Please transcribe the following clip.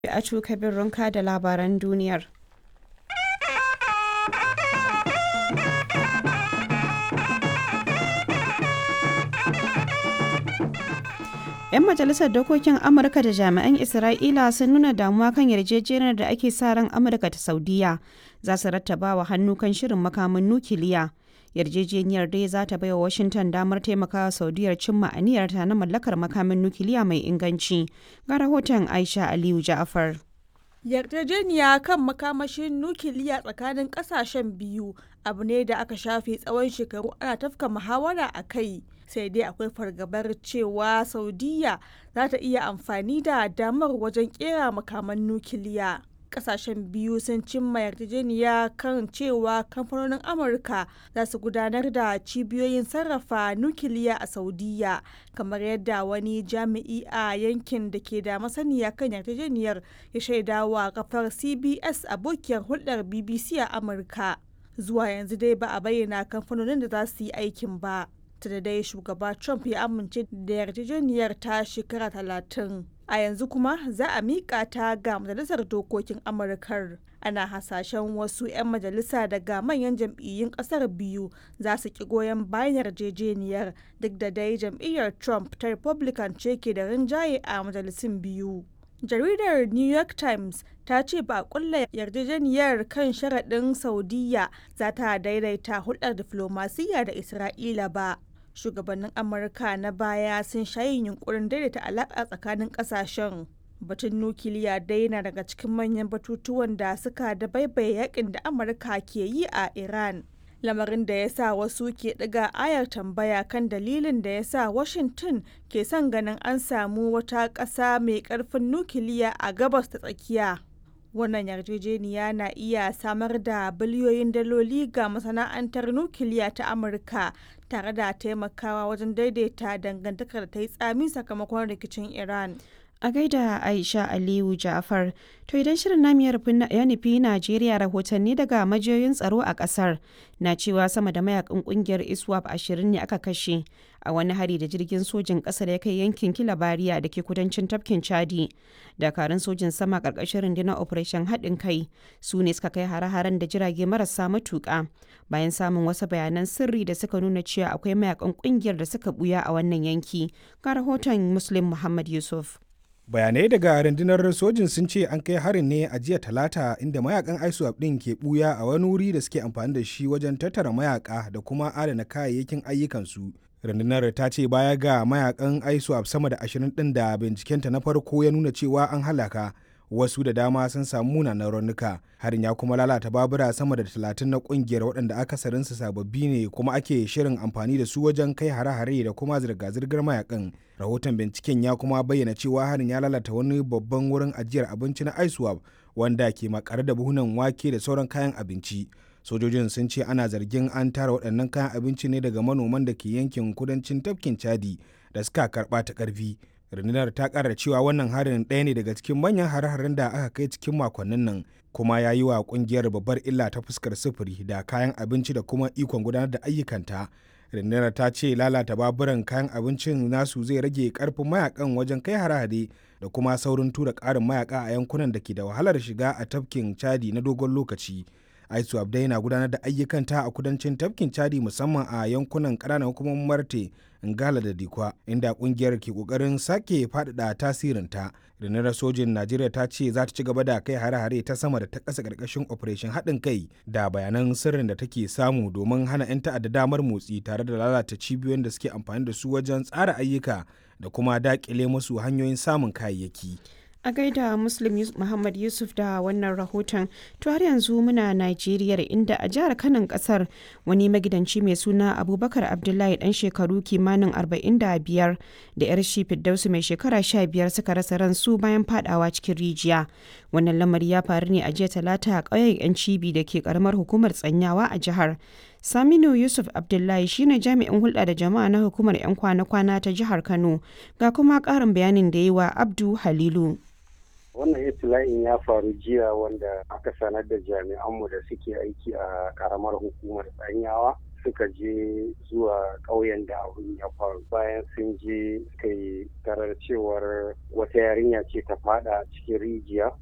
Acu Kabir Runka da labaran duniyar. ‘Yan majalisar dokokin Amurka da jami'an Isra'ila sun nuna damuwa kan yarjejeniyar da ake sa ran Amurka da Saudiya za su rattaba wa hannu kan shirin makamin nukiliya. Yarjejeniyar dai za ta baiwa Washington damar taimakawa Saudiyar cimma aniyarta na mallakar makamin nukiliya mai inganci. Ga rahoton Aisha Aliyu Ja'afar. Yarjejeniya kan makamashin nukiliya tsakanin kasashen biyu abu ne da aka shafe tsawon shekaru ana tafka muhawara a kai. sai dai akwai fargabar cewa saudiya za ta iya amfani da damar wajen kera makaman nukiliya kasashen biyu sun cimma yarjejeniya kan cewa kamfanonin amurka za su gudanar da cibiyoyin sarrafa nukiliya a saudiya kamar yadda wani jami'i a yankin da ke da masaniya kan yarjejeniyar ya shaidawa kafar cbs abokiyar hulɗar bbc a amurka zuwa yanzu dai ba a bayyana kamfanonin da za su yi aikin ba da dai shugaba Trump ya amince da yarjejeniyar ta shekara talatin. A yanzu kuma za a miƙa ta ga Majalisar Dokokin Amurkar. Ana hasashen wasu 'yan majalisa daga manyan jam'iyyun ƙasar biyu za su ki goyon bayan yarjejeniyar duk da dai jam'iyyar Trump ta Republican ce ke da rinjaye a majalisun biyu. jaridar new york times ta ce ba kulla yarjejeniyar kan sharaɗin saudiya za ta daidaita hulɗar diflomasiyya da isra'ila ba shugabannin amurka na baya sun shayin yunkurin daidaita alaƙa tsakanin ƙasashen batun nukiliya dai na daga cikin manyan batutuwan da suka da baibaye yakin da amurka ke yi a iran lamarin da ya sa wasu ke ɗiga ayar tambaya kan dalilin da ya sa washington ke son ganin an samu wata ƙasa mai ƙarfin nukiliya a gabas ta tsakiya wannan yarjejeniya na iya samar da biliyoyin daloli ga masana'antar nukiliya ta amurka tare da taimakawa wajen daidaita dangantakar da ta yi tsami sakamakon rikicin iran A gaida Aisha Aliyu Ja'far, to idan shirin namu ya nufi Najeriya rahotanni daga majiyoyin tsaro a kasar na cewa sama da mayakan kungiyar ISWAP ashirin ne aka kashe a wani hari da jirgin sojin kasar ya kai yankin Kilabariya da ke kudancin tafkin Chadi. Dakarun sojin sama karkashin rundunar Operation haɗin kai su ne suka kai hare-haren da jirage marasa matuƙa bayan samun wasu bayanan sirri da suka nuna cewa akwai mayakan kungiyar da suka buya a wannan yanki. Ga rahoton Muslim Muhammad Yusuf. bayanai daga rundunar sojin sun ce an kai harin ne a jiya talata inda mayakan iswap din ke buya a wani wuri da suke amfani da shi wajen tattara mayaka da kuma adana kayayyakin ayyukansu rundunar ta ce baya ga mayakan iswap sama da ashirin din da bincikenta na farko ya nuna cewa an halaka wasu da dama sun samu munanan raunuka harin ya kuma lalata babura sama da talatin na kungiyar waɗanda akasarinsu sababbi ne kuma ake shirin amfani da su wajen kai hare-hare da kuma zirga-zirgar mayakan rahoton binciken ya kuma bayyana cewa harin ya lalata wani babban wurin ajiyar abinci na iswap wanda ke makare da buhunan wake da sauran kayan abinci sojojin sun ce ana zargin an tara waɗannan kayan abinci ne daga manoman da ke yankin kudancin tafkin chadi da suka karɓa ta ƙarfi rundunar ta kara cewa wannan harin ɗaya ne daga cikin manyan hare-haren da aka kai cikin makonnin nan kuma ya yi wa kungiyar babbar illa ta fuskar sufuri da kayan abinci da kuma ikon gudanar da ayyukanta rundunar ta ce lalata baburan kayan abincin nasu zai rage karfin mayakan wajen kai hare-hare da kuma saurin tura ƙarin mayaka a yankunan da ke da wahalar shiga a tafkin chadi na dogon lokaci aisu abdai na gudanar da ayyukanta a kudancin tafkin chadi musamman a yankunan ƙananan hukumomin marte ngala da dikwa inda kungiyar ke kokarin sake faɗaɗa tasirinta rundunar sojin najeriya ta ce za ta ci gaba da kai hare-hare ta sama da ta ƙasa ƙarƙashin operation haɗin kai da bayanan sirrin da take samu domin hana 'yan ta'adda damar motsi tare da lalata cibiyoyin da suke amfani da su wajen tsara ayyuka da kuma daƙile musu hanyoyin samun kayayyaki. a gaida muslim muhammad yusuf da wannan rahoton to har yanzu muna najeriya inda a jihar kanan kasar wani magidanci mai suna abubakar abdullahi dan shekaru kimanin 45 da yar shi fiddausu mai shekara 15 suka rasa ransu bayan fadawa cikin rijiya wannan lamari ya faru ne a jiya talata a ƙauyen yan cibi da ke karamar hukumar tsanyawa a jihar Saminu Yusuf Abdullahi shine jami'in hulɗa da jama'a na hukumar 'yan kwana-kwana ta jihar Kano ga kuma ƙarin bayanin da yi wa Abdu Halilu. wannan itila'in ya faru jiya wanda aka sanar da jami'anmu da suke aiki a karamar hukumar tsanyawa suka je zuwa ƙauyen da abin ya faru bayan sun je suka yi tarar cewar wata yarinya ce ta fada cikin rijiya